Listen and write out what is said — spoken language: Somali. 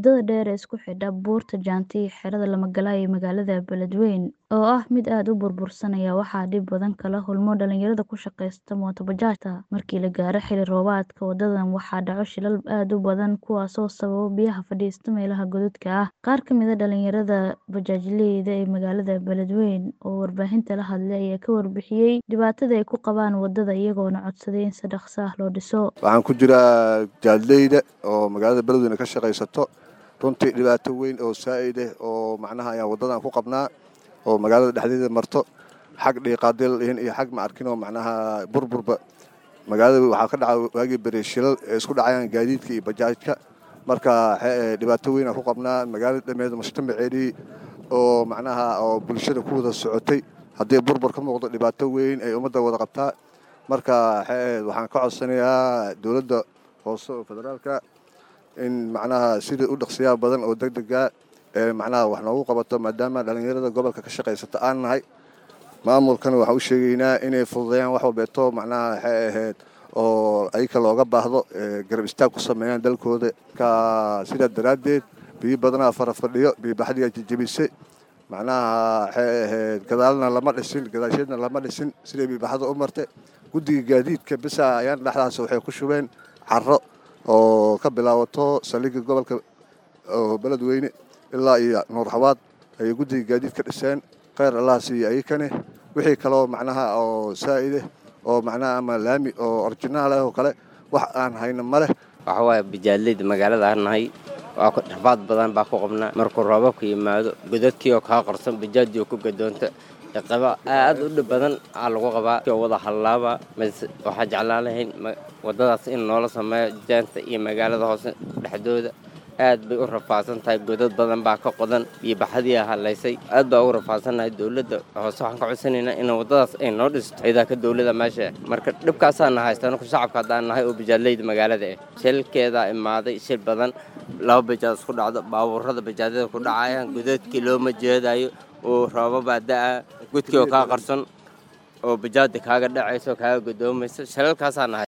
Wadada dheer ee isku xidha Buurta Jaanti iyo Xerada Lamagaala ee magaalada Beledweyne oo ah mid aad u burbursan ayaa waxaa dhib badan kala kulma dhalinyarada ku shaqeysta mooto bajaajta. Markii la gaaro xilli roobaadka, wadadan waxaa dhaca shilal aad u badan kuwaasoo sababa biyaha fadhiista meelaha godadka ah. Qaar ka mid ah dhalinyarada bajaajleyda ee magaalada Beledweyne oo warbaahinta la hadlay ayaa ka warbixiyay dhibaatada ay ku qabaan wadada iyagoona codsaday in si dhaqso ah loo dhiso. Waxaan ku jiraa bajaajleyda oo magaalada Beledweyne ka shaqeysato runtii dhibaato weyn oo saa'id ah oo macnaha ayaan wadadan ku qabnaa oo magaalada dhexdeeda marto xag dhiiqaadil iyo xag ma arkin oo macnaha burburba magaalada waxaa ka dhaca waagii beri shilal ee isku dhacayaan gaadiidka iyo bajaajka marka dhibaato weyn aan ku qabnaa magaalada dhameed mujtamaceedii oo macnaha oo bulshada ku wada socotay haddii burbur ka muuqdo dhibaato weyn ay ummadda wada qabtaa marka waxaan ka codsanayaa dowladda hoose oo federaalka in macnaha sidii u dhaqsiyaa badan oo degdega ee macnaha wax noogu qabato maadaama dhalinyarada gobolka ka shaqaysata aan nahay maamulkana waxaan u sheegaynaa inay fududeeyaan wax walbeeto macnaha waxay ahayd oo ayaka looga baahdo garab istaag ku sameeyaan dalkooda ka sidaa daraaddeed biyo badanaa fara fadhiyo biyo baxdigaa jejebisay macnaha waxay ahayd gadaalna lama dhisin gadaasheedna lama dhisin siday biyobaxda u martay guddiga gaadiidka bisa ayaan dhexdaas waxay ku shubeen carro oo ka bilaabato saldhigga gobolka oo beledweyne ilaa iyo nuur xawaad ayay guddiga gaadiid ka dhiseen kheyr allah siiyo ayakane wixii kaloo macnaha oo saa'ide oo macnaha ama laami oo orjinaal ah oo kale wax aan hayno ma leh waxa waaye bajaadleyda magaalada aan nahay waa rafaad badan baa ku qabnaa markuu roobabka yimaado godadkii oo kaa qarsan bajaajii oo ku gadoonta qaba aad u dhib badan aa lagu qabaa oo wada hallaaba waxaa jeclaan lahayn wadadaas in noola sameeyo jaanta iyo magaalada hoose dhexdooda aad bay u rafaadsan tahay godad badan baa ka qodan iyo baxadii hallaysay aad baa ugu rafaadsannahay dowladda hoose waxaan ka codsanaynaa in waddadaas ay noo dhisto ciidanka dowladda meesha marka dhibkaasaana haysta anaku shacabka haddaan nahay oo bajaadleyda magaalada ah shilkeedaa imaaday shil badan laba bajaad isku dhacdo baabuurada bajaadada ku dhacayaan godadkii looma jeedayo oo roobabaa da'a godkii oo kaa qarsan oo bajaada kaaga dhacaysa oo kaaga godoomaysa shilalkaasaa nahay